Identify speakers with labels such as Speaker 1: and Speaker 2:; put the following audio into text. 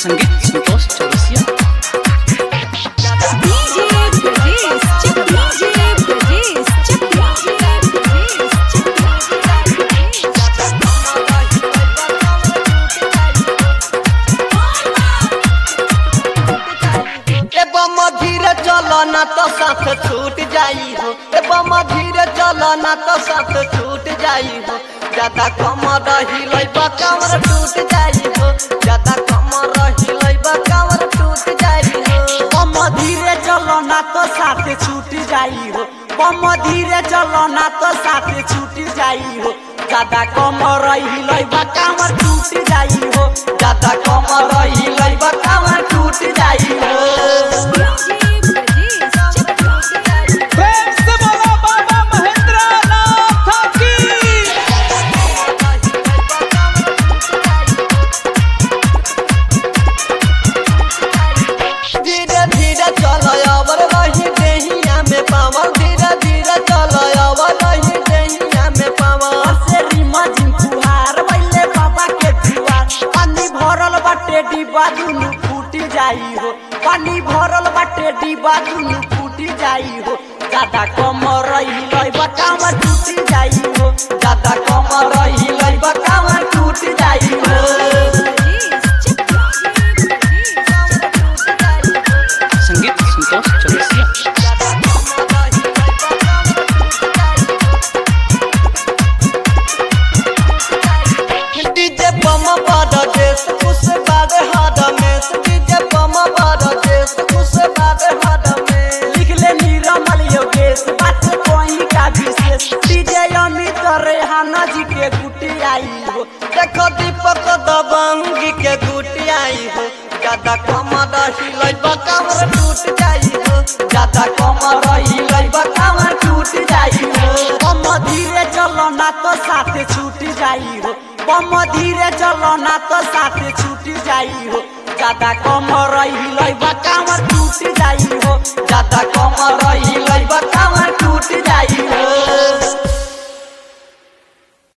Speaker 1: संगीत Santosh Chaurasia
Speaker 2: DJ Brajesh, check DJ Brajesh, check DJ Brajesh, check
Speaker 3: ए बम धीरे चलो ना तो साथ छूट जाई हो ए बम धीरे चलो ना तो साथ छूट जाई हो ज्यादा कम रही लइबा कमर टूट जाई हो ज्यादा कम रही लइबा कमर टूट जाई हो
Speaker 4: बम धीरे चलो ना तो साथे छूट जाई हो बम धीरे चलो ना तो साथे छूट जाई हो ज्यादा कम रही लइबा कामर टूट जाई हो
Speaker 3: ज्यादा कम रही लइबा कमर टूट जाई हो
Speaker 2: Brajesh, check DJ
Speaker 5: प्रेम से बोलो बाबा महेंद्र नाथ की
Speaker 3: धीरे धीरे चलो अवर रही देहिया में पावर धीरे धीरे चलो अवर रही देहिया में पावर
Speaker 4: से रीमा जिन फुहार वैले बाबा के जुआर पानी भरल बाटे डिब्बा दुनु फूटी जाई हो पानी भरल बाटे डिब्बा दुनु फूटी जाई हो ज्यादा कम रही लइबा कामर टूट जाई हो
Speaker 3: ज्यादा कम रही लइबा कमर टूट जाई हो
Speaker 1: संगीत संतोष चौरसिया
Speaker 3: डीजे बम बड़ देश उस बाद हद में डीजे बम बड़ देश उस बाद हद में
Speaker 4: लिख ले निरमल योगेश बात कोई का विशेष डीजे अमित रेहाना जी के गुटी आई हो
Speaker 3: देखो दीपक दबंगी के गुटी आई हो ज्यादा कम रही लइबा कमर टूट जाई हो ज्यादा कम रही लइबा कमर टूट जाई हो
Speaker 4: बम धीरे चलो ना तो साथे छूट जाई हो बम धीरे चलो ना तो साथे छूट जाई हो ज्यादा कम रही लइबा कामर टूट जाई हो
Speaker 3: ज्यादा कम रही लइबा